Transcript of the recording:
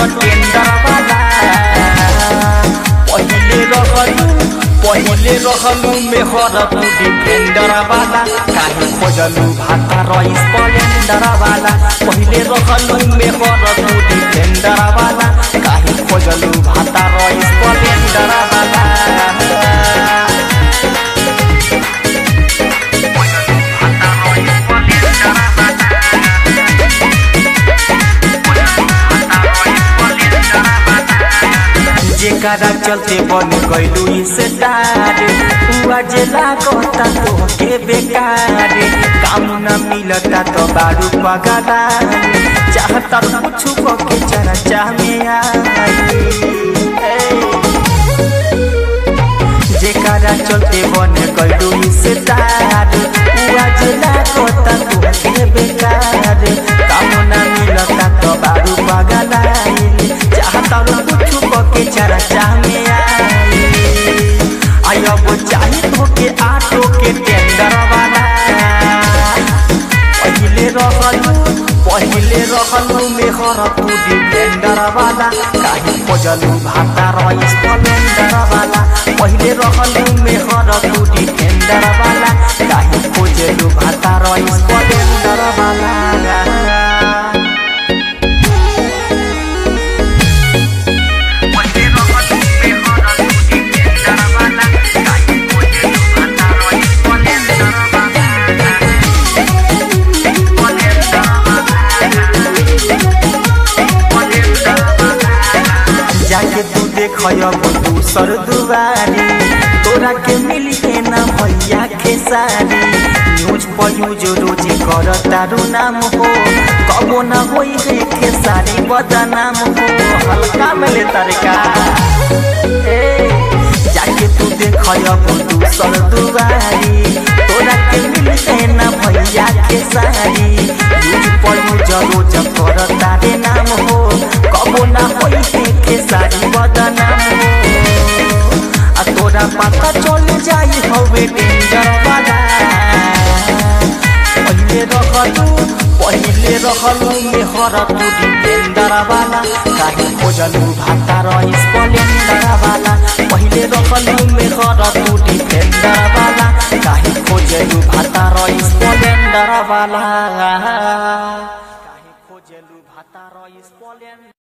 tender वाला पहिले रहलू पहिले रहलू मेहर तू डिफेंडर वाला काहे खोजलू भाता रईस स्प्लेंडर वाला पहिले रहलू मेहर तू डिफेंडर वाला काहे खोजलू भाता रईस स्प्लेंडर वाला जेकरा चलते बन गइलू स्टार उआ जे लागता तोहके बेकार काम न मिलता तो बारू पगला चाहता कुछ के चर्चा में आई जेकरा चलते बन गइलू स्टार उआ जे लागता तोहके बेकार काम न मिलता तो बारू पगला चाहता कुछ के चर्चा में आई आई अब चाही तो के आटो के टेंडर वाला पहिले रहलू पहिले रहलू मेहर तू डिफेंडर वाला काहे खोजलू भाता रईस स्प्लेंडर वाला पहिले रहलू मेहर तू डिफेंडर वाला काहे खोजलू भाता रईस स्प्लेंडर वाला जाके तू देखब दूसर दुआरी तोरा के मिली के ना भैया खेसारी न्यूज पर यूज रोज कर तारू नाम हो कबो ना होई है खेसारी बदनाम हो हल्का में ले तारका ए जाके तू देखब दूसर दुआरी तोरा के मिली के ना भैया खेसारी न्यूज पर यूज रोज कर तारे नाम हो कबो ना होई है खेसारी बदनाम हो आ तोरा पता चल जाई हवे डेंजर वाला पहिले रहलू पहिले रहलू मेहर तू डिफेंडर वाला काहे खोजलू भाता रईस स्प्लेंडर वाला पहिले रहलू मेहर तू डिफेंडर वाला काहे खोजलू भाता रईस स्प्लेंडर वाला काहे खोजलू भाता रईस स्प्लेंडर